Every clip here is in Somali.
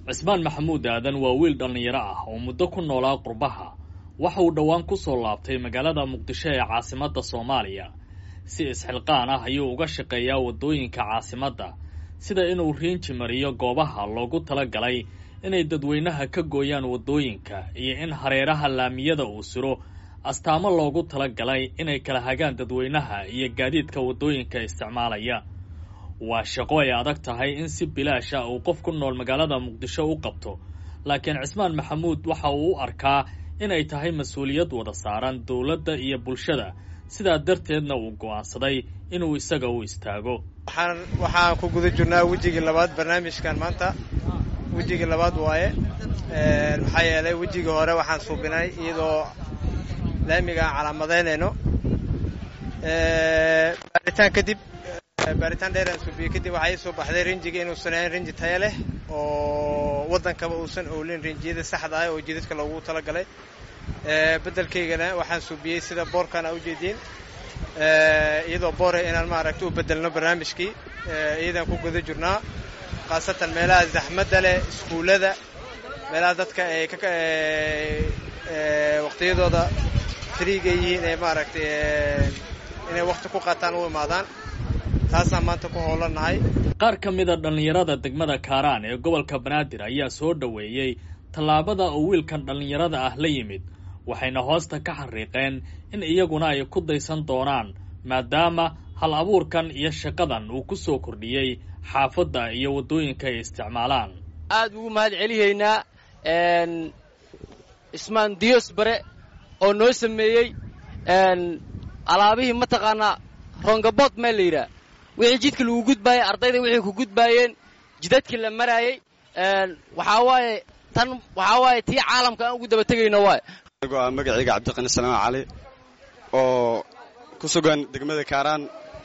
cismaan maxamuud aadan waa wiil dhallinyaro ah oo muddo ku noolaa qurbaha waxa uu dhowaan ku soo laabtay magaalada muqdisho ee caasimadda soomaaliya si isxilqaan ah ayuu uga shaqeeyaa waddooyinka caasimadda sida inuu riinji mariyo goobaha loogu tala galay inay dadweynaha ka gooyaan waddooyinka iyo in hareeraha laamiyada uu siro astaamo loogu tala galay inay kala hagaan dadweynaha iyo gaadiidka waddooyinka isticmaalaya waa shaqo ay adag tahay in si bilaash ah uu qof ku nool magaalada muqdisho u qabto laakiin cismaan maxamuud waxa uu u arkaa inay tahay mas-uuliyad wada saaran dowladda iyo bulshada sidaa darteedna uu go'aansaday inuu isaga u istaago waxaan waxaan ku guda jirnaa wejigii labaad barnaamijkan maanta wejigii labaad waaye maxaa yeelay wejigii hore waxaan suubinay iyadoo laamiga aan calaamadaynayno baaritaan kadib baaritaan dheer aan suubiyey kadib waxaa ii soo baxday rinjiga inuusan ahayn rinji taya leh oo waddankaba uusan oolin rinjiyada saxda ah oo jidadka loogu talagalay beddelkaygana waxaan suubiyey sida boorkan aa ujeediin iyadoo boore inaan maaragta u bedelno barnaamijkii iyadaan ku guda jirnaa khaasatan meelaha zaxmadda leh iskuullada meelaha dadka ay waqtiyadooda friiga yihiin ee maaragtay inay wakhti ku qaataan u imaadaan taasaan maanta ku howlanahay qaar ka mida dhallinyarada degmada kaaraan ee gobolka banaadir ayaa soo dhoweeyey tallaabada uu wiilkan dhallinyarada ah la yimid waxayna hoosta ka xariiqeen in iyaguna ay ku daysan doonaan maadaama hal abuurkan iyo shaqadan uu ku soo kordhiyey xaafadda iyo waddooyinka ay isticmaalaan aad ugu mahad celihaynaa ismaan diyos bare oo noo sameeyey alaabihii mataqaanaa rongabood meel la yidhaah wixii jidka lagu gudbaayey ardayda wixii ku gudbaayeen jidadkii la maraayey waxaa waaye tan waxaa waaye tii caalamka aan ugu daba tegayno waay anigoo ah magacayga cabdiqani salaama cali oo ku sugan degmada kaaraan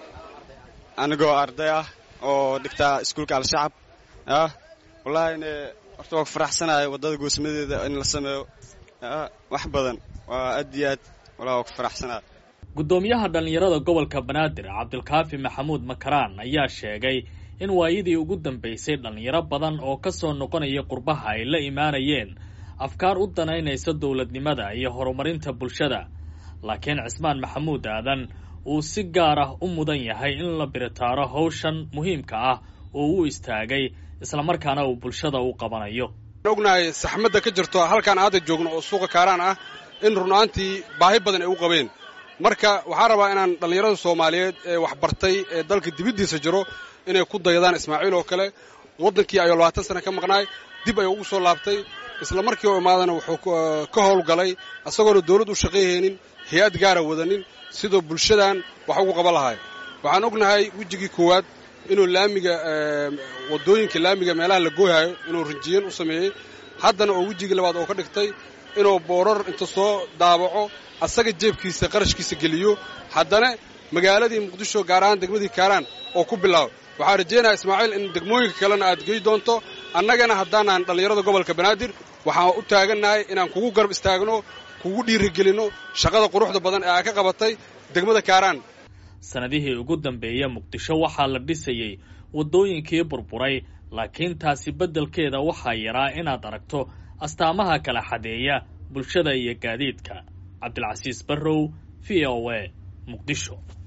anigoo arday ah oo dhigtaa iskuulka al-shacab ah wallahine horta waa ku faraxsanahay waddada goosmadeeda in la sameeyo wax badan waa aad iyo aad wallahi waa ku faraxsanahay guddoomiyaha dhallinyarada gobolka banaadir cabdilkaafi maxamuud makaraan ayaa sheegay in waayadii ugu dambaysay dhallinyaro badan oo ka soo noqonaya qurbaha ay la imaanayeen afkaar u danaynaysa dowladnimada iyo horumarinta bulshada laakiin cismaan maxamuud aadan uu si gaar ah u mudan yahay in la biritaaro hawshan muhiimka ah oo u istaagay islamarkaana uu bulshada u qabanayo ognahay saxmadda ka jirto halkaan aada joogno oo suuqa kaaraan ah in runaantii baahi badan ay u qabeen marka waxaan rabaa inaan dhallinyarada soomaaliyeed ee waxbartay ee dalka dibaddiisa jiro inay ku dayadaan ismaaciil oo kale waddankii ayuu labaatan sana ka maqnaay dib ayuu ugu soo laabtay isla markii oo imaadana wuxuu ka howlgalay isagoona dawladd u shaqayhaynin hay-ad gaara wadanin sidoo bulshadan wax ugu qaban lahay waxaan ognahay wejigii koowaad inuu laamiga waddooyinka laamiga meelaha la gooyhayo inuu rinjiyan u sameeyey haddana oo wejigii labaad oo ka dhigtay inuu boorar inta soo daabaco asaga jeebkiisa qarashkiisa geliyo haddana magaaladii muqdisho gaar ahaan degmadii kaaraan oo ku bilaabo waxaan rajaynayaa ismaaciil in degmooyinka kalena aad gey doonto annagana haddaanaan dhallinyarada gobolka banaadir waxaan u taagannahay inaan kugu garab istaagno kugu dhiirigelinno shaqada quruxda badan ee aa ka qabatay degmada kaaraan sannadihii ugu dambeeya muqdisho waxaa la dhisayey waddooyinkii burburay laakiin taasi beddelkeeda waxaa yaraa inaad aragto astaamaha kala xadeeya bulshada iyo gaadiidka cabdilcasiis barrow v o a muqdisho